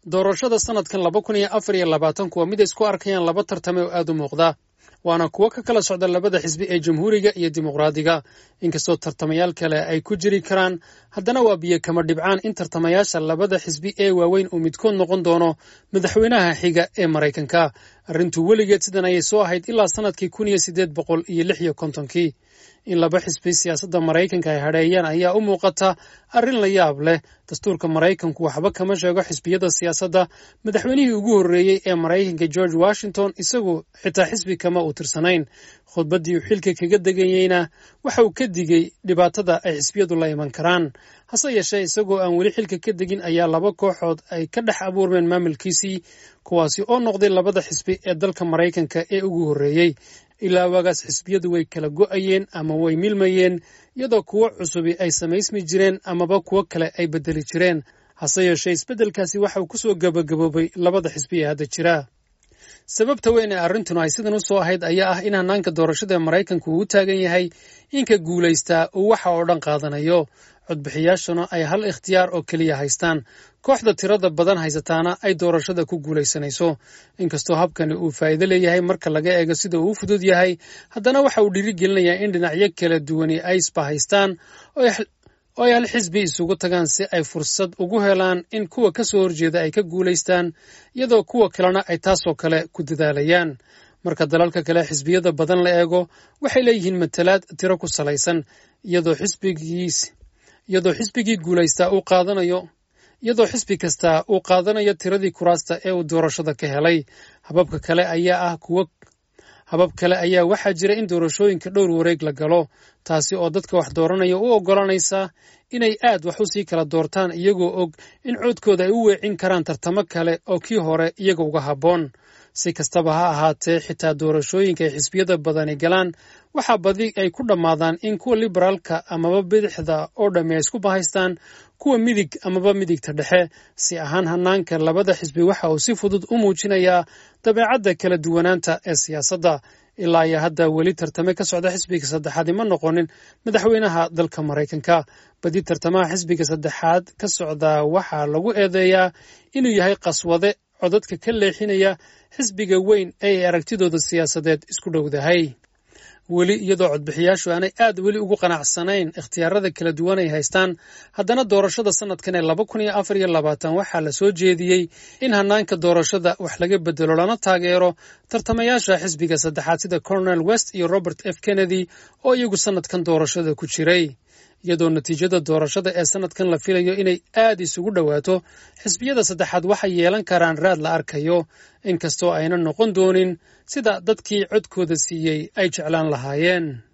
doorashada sanadkan laba kun iyo afar iyo labaatanku waa mid ay isku arkayaan laba tartame oo aad u muuqda waana kuwo ka kala socda labada xisbi ee jamhuuriga iyo dimuqraadiga inkastoo tartamayaal kale ay ku jiri karaan haddana waa biyo kama dhibcaan in tartamayaasha labada xisbi ee waaweyn uu midkood noqon doono madaxweynaha xiga ee maraykanka arrintu weligeed sidan ayay soo ahayd ilaa sanadkii kun iyo siddeed boqol iyo lix iyo kontonkii in laba xisbi siyaasadda maraykanka ay hadheeyaan ayaa u muuqata arrin la yaab leh dastuurka maraykanku waxba kama sheego xisbiyada siyaasadda madaxweynihii ugu horreeyey ee maraykanka george washington isagu xitaa xisbi kama uu tirsanayn khudbaddii uu xilka kaga deganyeyna waxa uu ka digey dhibaatada ay xisbiyadu la iman karaan hase yeeshee isagoo aan weli xilka ka degin ayaa laba kooxood ay ka dhex abuurmeen maamulkiisii kuwaasi oo noqday labada xisbi ee dalka maraykanka ee ugu horreeyey ilaa waagaas xisbiyadu way kala go'ayeen ama way milmayeen iyadoo kuwo cusubi ay samaysmi jireen amaba kuwo kale ay beddeli jireen hase yeeshee isbeddelkaasi waxa uu kusoo gabagaboobay labada xisbi ee hadda jira sababta weyn ee arrintuna ay sidan u soo ahayd ayaa ah in hannaanka doorashada maraykanku uu u taagan yahay inka guulaystaa uu waxa oo dhan qaadanayo codbixiyaashuna ay hal ikhtiyaar oo keliya haystaan kooxda tirada badan haysataana ay doorashada ku guulaysanayso inkastoo habkani uu faa'iido leeyahay marka laga eego sida uu u fudud yahay haddana waxa uu dhiirigelinayaa in dhinacyo kala duwani ay isbahaystaan oo ay hal xisbi isugu tagaan si ay fursad ugu helaan in kuwa ka soo horjeeda ay ka guulaystaan iyadoo kuwa kalena ay taasoo kale ku dadaalayaan marka dalalka kale xisbiyada badan la eego waxay leeyihiin matalaad tiro ku salaysan iyadoo xisbigiis iyadoo xisbigii guulaystaa uu qaadanayo iyadoo xisbi kastaa uu qaadanayo tiradii kuraasta ee uu doorashada ka helay hababka kale ayaa ah kuwo habab kale ayaa waxaa jira in doorashooyinka dhowr wareeg la galo taasi oo dadka wax dooranaya u oggolanaysa inay aad wax u sii kala doortaan iyagoo og in coodkooda ay u weecin karaan tartamo kale oo kii hore iyaga uga habboon si kastaba ha ahaatee xitaa doorashooyinka ay xisbiyada badani galaan waxaa badi ay ku dhammaadaan in kuwa liberaalka amaba bidixda oo dhammi ay isku bahaystaan kuwa midig amaba midigta dhexe si ahaan hannaanka labada xisbi waxa uu si fudud u muujinayaa dabeecadda kala duwanaanta ee siyaasadda ilaa iyo hadda weli tartame ka socda xisbiga saddexaad ima noqonin madaxweynaha dalka maraykanka badi tartamaha xisbiga saddexaad ka socda waxaa lagu eedeeyaa inuu yahay qaswade codadka ka leexinaya xisbiga weyn ee ay aragtidooda siyaasadeed isku dhowdahay weli iyadoo codbixiyaashu aanay aad weli ugu qanacsanayn ikhtiyaarada kala duwan ay haystaan haddana doorashada sanadkan ee laba kun iyo afar iyo labaatan waxaa la soo jeediyey in hannaanka doorashada wax laga bedelo lana taageero tartamayaasha xisbiga saddexaad sida colonel west iyo robert f kennedy oo iyagu sanadkan doorashada ku jiray iyadoo natiijada doorashada ee sanadkan la filayo inay aad isugu dhowaato xisbiyada saddexaad waxay yeelan karaan raad la arkayo inkastoo ayna noqon doonin sida dadkii codkooda siiyey ay jeclaan lahaayeen